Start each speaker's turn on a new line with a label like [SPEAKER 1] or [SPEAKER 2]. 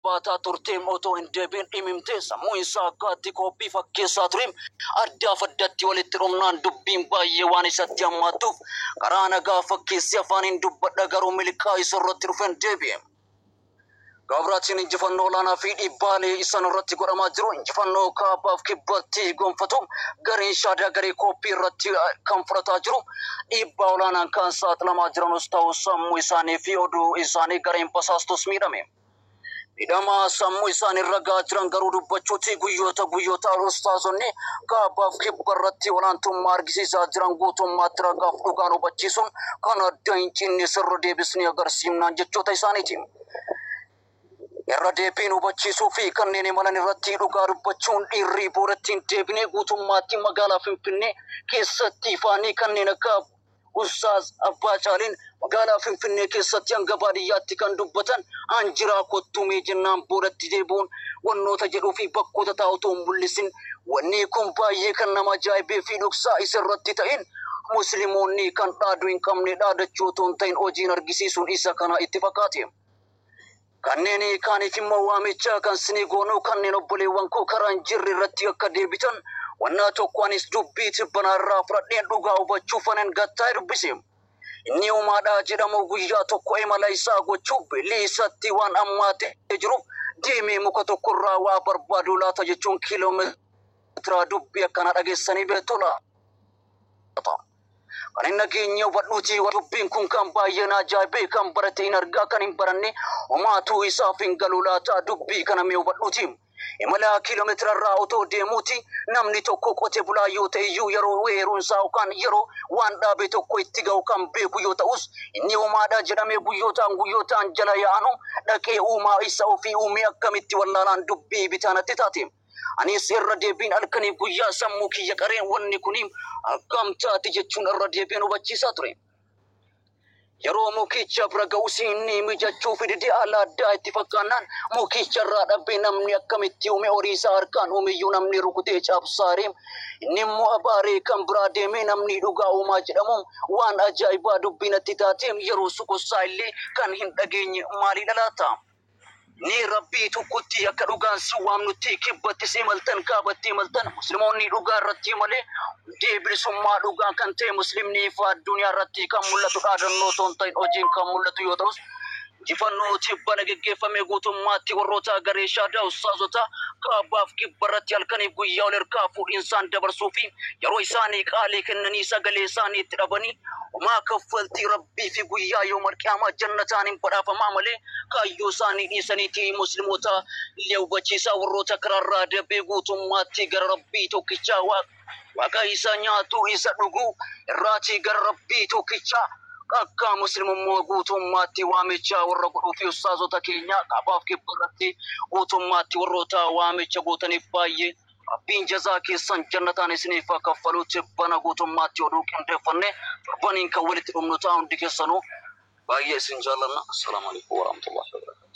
[SPEAKER 1] baataa turteem otoo hin deebiin dhimimtee sammuu isaa akkaatti koppii fakkeessaa tureem addaaf addatti walitti dhumnaan dubbiin baay'ee waan isatti hammaatuuf karaa nagaa fakkeessi afaaniin dubbadha garuu milkaa isa irratti dhufeen deebi'e. Gabraatiin injifannoo olaanaa fi dhiibbaalee isaan irratti godhamaa jiru injifannoo kaabaaf kibbatti gonfatu gareen shaadaa garee kooppii irratti kan fudhataa jiru dhiibbaa olaanaan kan saaxilamaa jiranus ta'u sammuu isaanii fi oduu isaanii gareen basaastus miidhame. Miidhamaa sammuu isaanii ragaa jiran garuu dubbachuuti guyyoota guyyoota ustaazonni kaabaaf kibba irratti olaantummaa argisiisaa jiran guutummaatti ragaaf dhugaan hubachiisuun kan adda hin cinne sirra deebisnee agarsiifnaan jechoota isaaniiti. irra deebiin hubachiisuu fi kanneen imalan irratti dhugaa dubbachuun dhiirrii boodatti deebinee guutummaatti magaalaa Finfinnee keessatti ifaanii kanneen akka Ustaaz Abbaa Caaliin magaalaa Finfinnee keessatti hanga baadiyyaatti kan dubbatan anjiraa kottumee jennaan boodatti deebi'uun wannoota jedhuu fi bakkoota taa'utu hin mul'isin wanni kun baay'ee kan nama ajaa'ibee fi dhoksaa isa irratti ta'in musliimoonni kan dhaaduu hin qabne dhaadachuu otoo hin ta'in hojiin argisiisuun isa kana itti fakkaate. kanneen kaaniif immoo waamicha kan sinii goonuu kanneen obboleewwan koo karaa hin jirre irratti akka deebitan wannaa tokko anis dubbii tibbanaa irraa fudhadheen dhugaa hubachuu fanan gattaa dubbise. Inni uumaadhaa jedhamu guyyaa tokko imala isaa gochuu bilii isatti waan ammaatee jiruuf deemee muka tokko irraa waa barbaadu laata jechuun kiiloomeetira dubbii akkana dhageessanii beektudha. kan hin nageenye hubadhuuti dubbiin kun kan baay'een ajaa'ibee kan barate hin argaa kan hin baranne homaatuu isaaf hin galu laata dubbii kana mee hubadhuuti. Imala kiiloomeetira irraa otoo deemuuti namni tokko qote bulaa yoo ta'e iyyuu yeroo weeruunsaa yookaan yeroo waan dhaabe tokko itti ga'u kan beeku yoo ta'us inni uumaadha jedhamee guyyootaan guyyootaan jala yaa'anu dhaqee uumaa isa ofii uumee akkamitti wallaalaan dubbii bitaanatti taate. Anis irra deebiin halkanii guyyaa sammuu kiyya qareen wanni kuni akkam taati jechuun irra deebiin hubachiisaa ture. Yeroo mukicha bira ga'us inni mijachuu fidide haala addaa itti fakkaannaan mukicha irraa dhabbee namni akkamitti uume horii isaa harkaan uumiyyuu namni rukutee cabsaaree inni immoo abaaree kan biraa deemee namni dhugaa uumaa jedhamu waan ajaa'ibaa dubbiinatti taateem yeroo suqussaa illee kan hin dhageenye maalii dhalaata. ni rabbii tokkotti akka dhugaan si waamnutti kibbatti si maltan kaabatti maltan musliimoonni dhugaa irratti malee deebilisummaa dhugaa kan ta'e muslimni ifa addunyaa irratti kan mul'atu dhaadannoo toon ta'in hojiin kan mul'atu yoo ta'us injifannoo tibbana geggeeffame guutummaatti warroota garee shaadaa ustaazota kaabaaf kibba irratti halkaniif guyyaa ol ergaa fuudhinsaan dabarsuu fi yeroo isaanii qaalii kennanii sagalee isaanii itti dhabanii homaa kaffaltii rabbii fi guyyaa yoo marqiyaamaa jannataan hin badhaafamaa malee kaayyoo isaanii dhiisaniiti musliimoota illee hubachiisaa warroota karaarraa dabee guutummaatti gara rabbii tokkichaa waaqa isa nyaatu isa dhuguu irraatii gara rabbii tokkichaa akka muslimummaa guutummaatti waamicha warra godhuu fi ustaazota keenya kaabaaf kibba irratti guutummaatti warroota waamicha gootaniif baay'ee rabbiin jazaa keessan jannataan isiniif kaffaluutti bana guutummaatti oduu qindeeffanne torbaniin kan walitti dhumnu ta'a hundi keessanuu baay'ee isin jaallanna assalaamu alaikum warahmatullahi wabarakatuh